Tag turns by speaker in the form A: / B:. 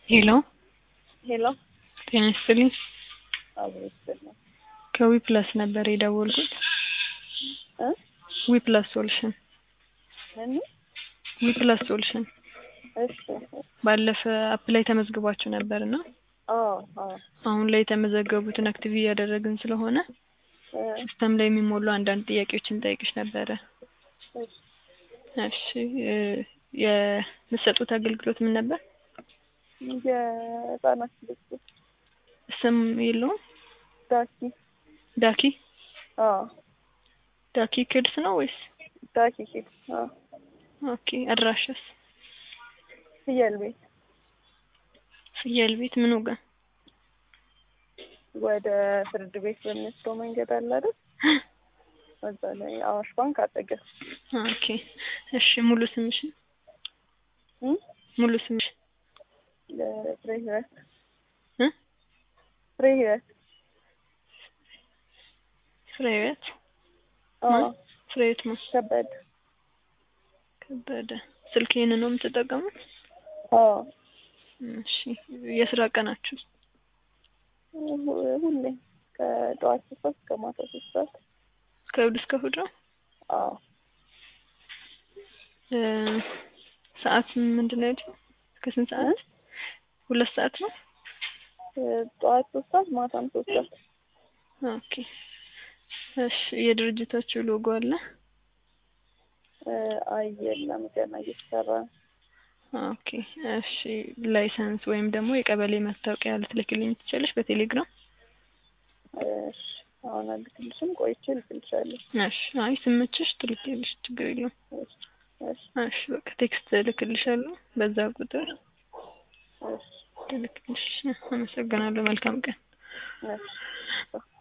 A: ሄሎ
B: ሄሎ
A: ጤና ይስጥልኝ።
B: አብሮ ይስጥልኝ
A: ከዊ ፕላስ ነበር የደወልኩት።
B: እ
A: ዊ ፕላስ ሶሉሽን
B: ምን
A: ዊ ፕላስ ሶሉሽን
B: እሺ
A: ባለፈ አፕ ላይ ተመዝግባችሁ ነበር እና
B: አዎ አዎ
A: አሁን ላይ የተመዘገቡትን አክቲቭ እያደረግን ስለሆነ
B: እ
A: ሲስተም ላይ የሚሞሉ አንዳንድ ጥያቄዎችን ጠይቅሽ ነበረ።
B: እሺ
A: እሺ እ የምትሰጡት አገልግሎት ምን ነበር?
B: የህጻናት ልብስ
A: ስም የለውም?
B: ዳኪ
A: ዳኪ
B: አዎ
A: ዳኪ ኪድስ ነው ወይስ?
B: ዳኪ ኪድ አዎ
A: ኦኬ አድራሻስ?
B: ፍየል ቤት
A: ፍየል ቤት ምኑ ጋር?
B: ወደ ፍርድ ቤት በሚወስደው መንገድ አለ አይደል? እዛ ላይ አዋሽ ባንክ አጠገብ
A: ኦኬ እሺ ሙሉ ስምሽን
B: እ
A: ሙሉ ስምሽ
B: ፍሬ ህይወት
A: እ
B: ፍሬ ህይወት
A: ፍሬህይወት
B: አዎ
A: ፍሬህይወት ማ
B: ከበደ
A: ከበደ ስልክ ይሄንን ነው የምትጠቀሙት?
B: አዎ
A: እሺ የስራ ቀናችሁ?
B: ሁ- ሁሌ ከጠዋት ሶስት ሰዓት እስከ ማታ ሶስት ሰዓት
A: ከእሑድ እስከ እሑድ ነው?
B: አዎ
A: እ ሰዓት ምንድን ነው ያልሽው? ከስንት ሰዓት? ሁለት ሰዓት ነው?
B: እ ጠዋት ሶስት ሰዓት ማታም ሶስት ሰዓት
A: ኦኬ እሺ የድርጅታችሁ ሎጎ አለ?
B: እ አይ የለም ገና እየተሰራ ነው።
A: ኦኬ እሺ ላይሰንስ ወይም ደግሞ የቀበሌ መታወቂያ ልትልክልኝ ትችላለሽ በቴሌግራም?
B: እሺ አሁን አልክልሽም ቆይቼ እልክልሻለሁ።
A: እሺ አይ ስመችሽ ትልኪያለሽ ችግር የለውም።
B: እሺ እሺ
A: እሺ በቃ ቴክስት እልክልሻለሁ በዛ ቁጥር
B: እሺ
A: ትልክልሽ። አመሰግናለሁ። መልካም ቀን።
B: እሺ